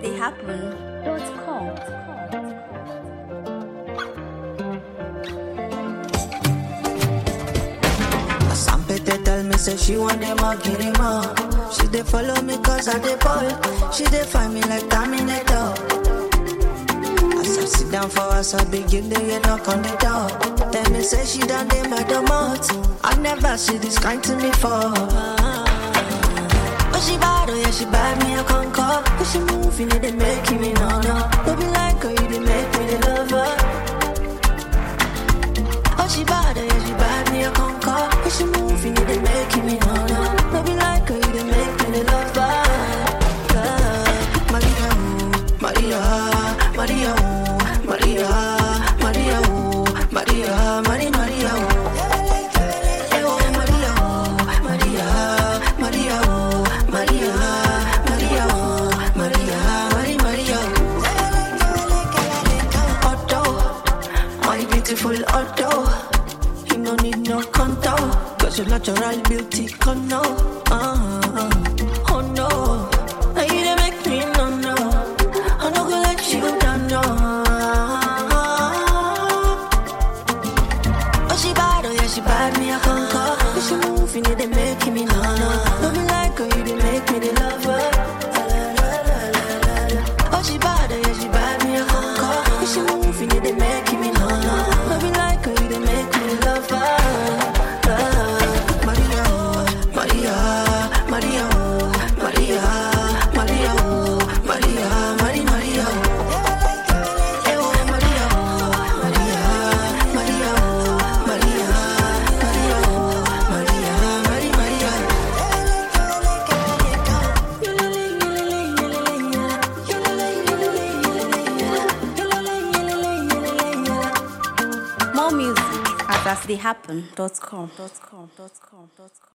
they happen.com. Sampete tell me say she want them all, get him all. She dey follow me cause I dey ball. She dey find me like Terminator. As I sit down for us, I begin to get knock on the door. Tell me say she done dey my domot. I never see this kind to me for. Oh she bad, oh yeah she bad me a conquer. Cause she moving it, they making me no no. Don't be like her, you they make me the lover. Oh, she bad, oh, yeah, she bad, me a conquer. But she moving, it, they making me no no. Don't be like her, you they make me the lover. Yeah. Maria, ooh, Maria, Maria, ooh, Maria, Maria, ooh, Maria, Maria, Maria, ooh. Eh, oh, Maria, ooh, Maria, Maria, ooh, Maria, Maria, ooh, Maria, Maria, Maria, ooh. Otto, my beautiful Otto. You no need no contour, cause your natural beauty come now. Uh, oh no, now you dey make me no no. I no go let you down no. Oh she bad, oh yeah she bad, me a conquer. But she moving it, they making me no no. Don't be like her, you they make me the lover. Oh she bad, oh yeah she bad, me a conquer. But she moving it, they making me no no. Don't be like her, you they make me the lover. Maria, oh, Maria, Maria, oh, Maria, Maria, oh, Maria, Maria, Maria, oh. Eh, oh, Maria, oh, Maria, Maria, oh, Maria, Maria, oh, Maria, Maria, Maria. More music at astheyhappen.com.